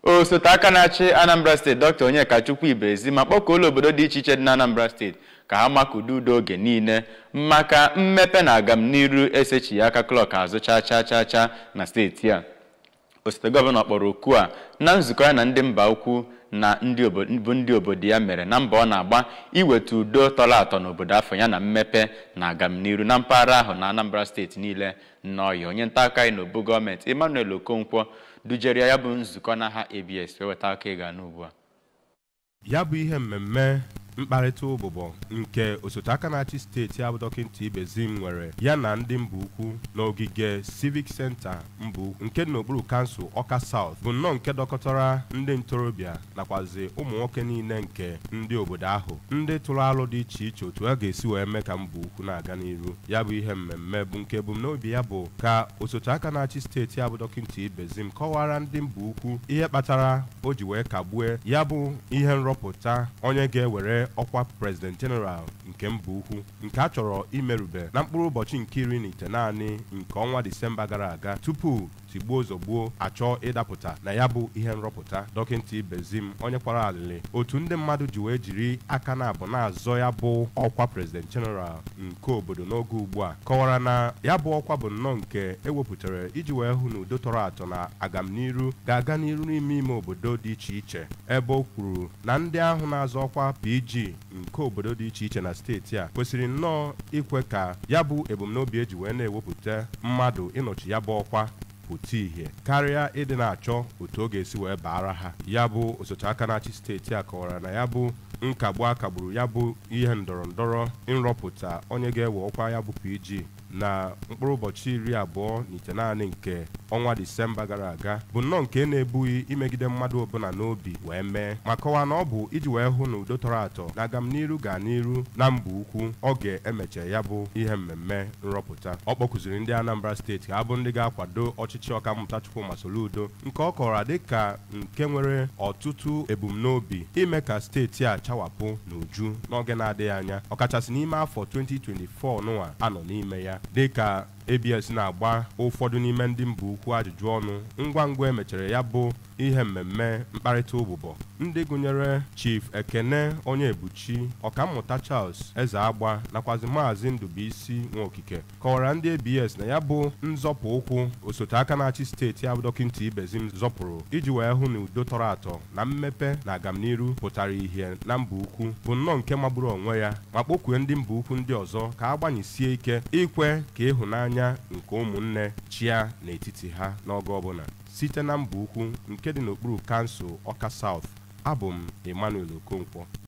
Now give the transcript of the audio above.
osote aka na-achị anambra steeti dr onyekachukwu ibezi ma kpọkuola obodo dị iche iche dị na anambra steeti ka ha makudo udo oge niile maka mmepe na agamniru esechighị aka klọk azụ chaa chaa chaa chaa na steeti a osote gọvanọ kpọrọ oku a na nzukọ ya na ndị mba ukwu na ndị bụ ndị obodo ya mere na mbọ ọ na-agba iweta udo tọrọ atọ n'obodo afọ ya na mmepe na agamniru na mpaghara ahụ na anambra steeti niile nnọọhịa onye nta aka anyị n'obu gọọmenti emmanuel okonkwo dujere ya bụ nzukọ n'aha abs wee weta aka ịga n'ugbu a ya bụ ihe mmemme mkparịta ụbụbọ nke osote aka na-achị steeti abụ dọkịta ibezim nwere ya na ndị mba ukwu n'ogige civic center mba ukwu nke dị n'okpuru kansụl ọka south bụ nnọọ nke dọkọtara ndị ntorobịa nakwazi ụmụ nwoke niile nke ndị obodo ahụ ndị tụrụ alụ dị iche iche otu a ga-esi wee mee ka mba ukwu na-aga n'iru ya bụ ihe mmemme bụ nke ebumnobi ya bụ ka osote aka na-achị steeti abụ dọkịta ibezim kọwara ndị mba ukwu ihe kpatara o ji wee kagbue ya bụ ihe nrọpụta onye ga-ewere ọkwa prezident jeneral nke mba ukwu nke a chọrọ imerube na mkpụrụ ụbọchị nke iri na ite naanị nke ọnwa disemba gara aga tupu tigbuo zọgbuo achọ ịdapụta na ya bụ ihe nrọpụta dọkịta ibezim onye kwara alịlị otu ndị mmadụ ji wee jiri aka na abụ na-azọ ya bụ ọkwa prezident jeneral nke obodo n'oge ugbu a kọwara na ya bụ ọkwa bụ nnọọ nke ewepụtara iji wee hụ na udo tọrọ atọ na agamniru ga-aga n'iru n'ime ime obodo dị iche iche ebe o kwuru na ndị ahụ na-azọ ọkwa pg nke obodo dị iche iche na steeti a kwesịrị nnọọ ikwe ka ya bụ ebumnobi eji wee na-ewepụta mmadụ ịnọchi ya bụ ọkwa pụta ìhè karịa ịdị na-achọ otu ọ ga-esi wee baara ha ya bụ osote aka na-achị steeti a kọwara na ya bụ nkagbu akagburu ya bụ ihe ndọrọ ndọrọ nrọpụta onye ga-ewe ọkwa ya bụ pg na mkpụrụ ụbọchị iri abụọ na ite naanị nke ọnwa disemba gara aga bụ nnọọ nke na-ebughị imegide mmadụ ọbụla n'obi wee mee ma kọwaa na ọ bụ iji wee hụ na udo tọrọ atọ na agamniru gaa n'iru na mba ukwu ọ ga-emecha ya bụ ihe mmemme nrọpụta ọ kpọkụziri ndị anambra steeti ka ha bụ ndị ga-akwado ọchịchị ọkammụta chukwuma soludo nke ọ kọwara dịka nke nwere ọtụtụ ebumnobi ime ka steeti a chawapụ n'uju n'oge na-adịghị anya ọkachasị n'ime afọ 2024 nụwa anọ n'ime ya dịka abs na-agba ụfọdụ n'ime ndị mba ukwu ajụjụ ọnụ ngwa ngwa emechara ya bụ ihe mmemme mkparịta ụbụbọ ndị gụnyere chief ekene onye ebuchi ọkammụta charles eze agba nakwazi maazị ndụbụisi nwaokike kọwara ndị abs na ya bụ nzọpụ ụkwụ osote aka na-achị steeti abụ dọkịta ibezim zọpụrụ iji wee hụ na udo tọrọ atọ na mmepe na agamniru pụtara ihe na mba ukwu bụ nnọọ nke magburu onwe ya ma kpọkwue ndị mba ukwu ndị ọzọ ka a gbanyesie ike ikwe ka ịhụnanya anya nke ụmụnne chia n'etiti ha n'oge ọbụla site na mba ukwu nke dị n'okpuru kansụl ọka South abụ m Emmanuel Okonkwo